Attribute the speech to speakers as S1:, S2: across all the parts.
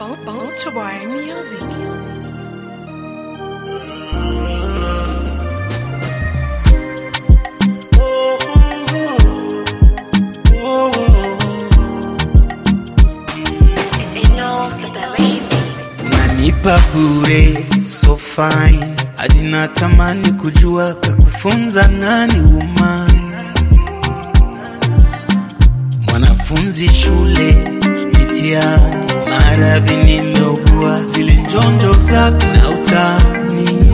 S1: Boy Music.
S2: Unanipa bure so fine, hadi natamani kujua kakufunza nani woman. Mwanafunzi shule mitihani, maradhi nimeugua, zile njonjo zako na utani,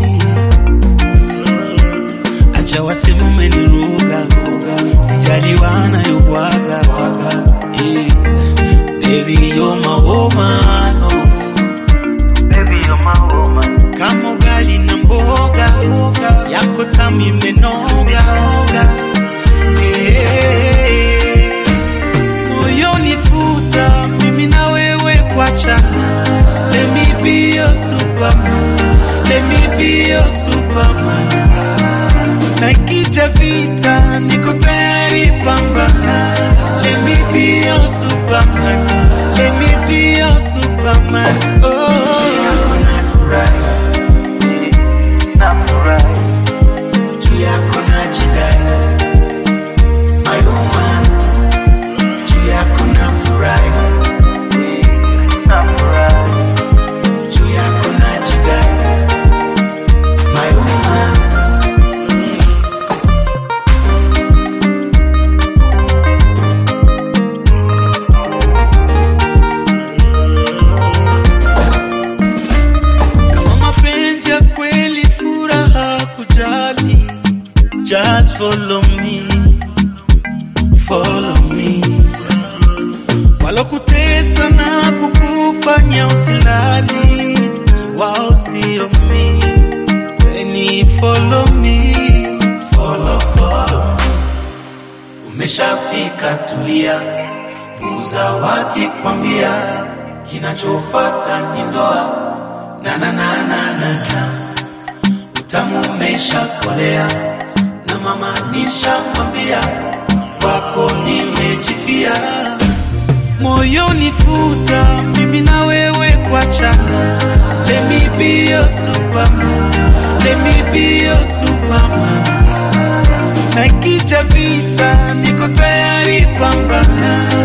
S2: acha wasema umeniruga, sijaliwa nayobwaga yeah. Baby you're my woman, oh. kama ugali na mboga yako tamu imenoga Eh, moyoni futa mimi na wewe kwachana let me be your superman let me be your superman na ikija vita niko tayari pambana let me be your superman let me be your superman oh yako nafurahi juu yako najidai my woman juu yako nafurahi juu yako najidai my woman kama mapenzi ya kweli furaha kujali just follow me follow me walokutesa na kukufanya usilali ni wao sio mi weni follow me follow follow me umeshafika tulia puza wakikwambia kinachofata ni ndoa na na na na na na utamu umeshakolea na mama nishamwambia kwako nimejifia moyoni futa mimi na wewe kwachana let me be your superman let me be your superman na ikija vita niko tayari pambana